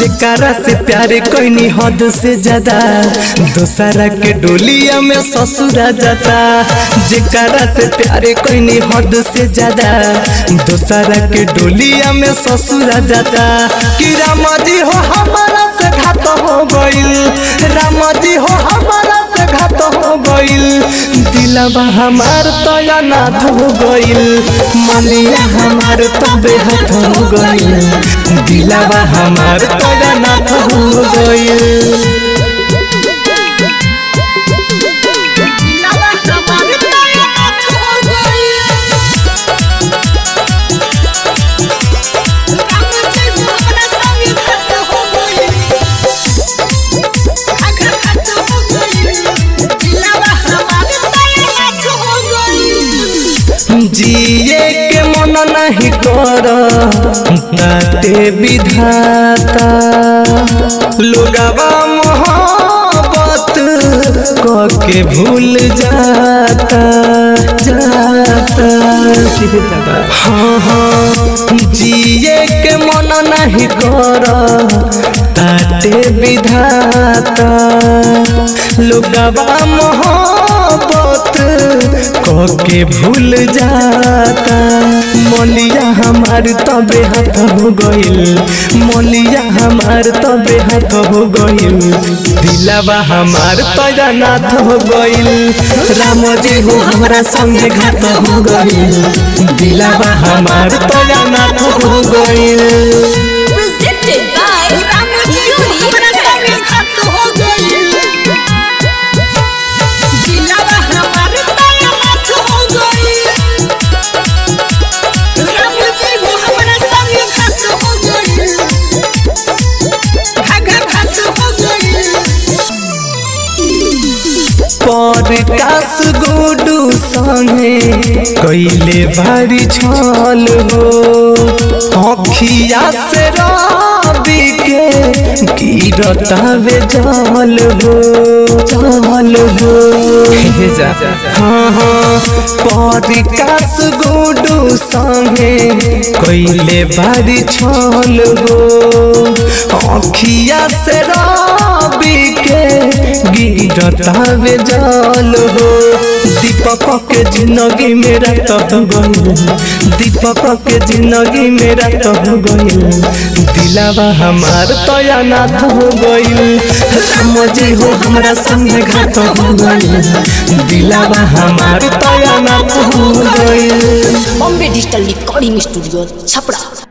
जेकरा से प्यार कोई हद से ज्यादा दूसरा के डोलिया में ससुरा जाता जेकरा से प्यार कोई हद से ज्यादा दूसरा के डोलिया में ससुरा जाता कि राम जी हो हमारा से घात हो गइल राम जी हो हमारा से घात हो गइल दिलवा हमार तो अनाथ हो गइल मलिया हमार तो बेहद हो गइल दिलवा हमार तो अनाथ हो गइल दिलवा हमार तैनात हो गइल राम जी हमरा संग घात हो गइल घात घात हो गइल दिलवा हमार तैनात हो गइल जिए के मन नहीं कर ताते विधाता लोगवा मोहब्बत क के भूल जाता जाता हाँ हाँ जिए के मन नहीं कर ताते विधाता लोगवा मोहब्बत क के भूल जाता मोलिया हमार तबे हाथ हो गइल मोलिया हमार तबे हाथ हो गइल दिलावा हमार तैनात हो गइल राम जी हो हमरा संगे घात हो गइल दिलावा हमार तैनात हो गइल presented by राम जी हमरा संग घात हो गइल दिलवा हमार तैनात हो गइल राम जी हमरा संग घात हो गइल घाघा घात हो गइल प्रकाश गुडू संगे कैले भारी छल हो अखिया से रवि के गिरतावे जल हो जल हो हाँ हाँ प्रकाश गुडू संगे कैले भारी छल हो अखिया से रवि के गिरतावे जल हो दीपक के जिंदगी मेरा तो गइल दीपक के जिंदगी मेरा तो गइल दिलावा हमार तो अनाथ हो गइल राम जी हो हमरा संग घात हो गइल दिलावा हमार तो अनाथ हो गइल Bombay digital recording studio Chhapra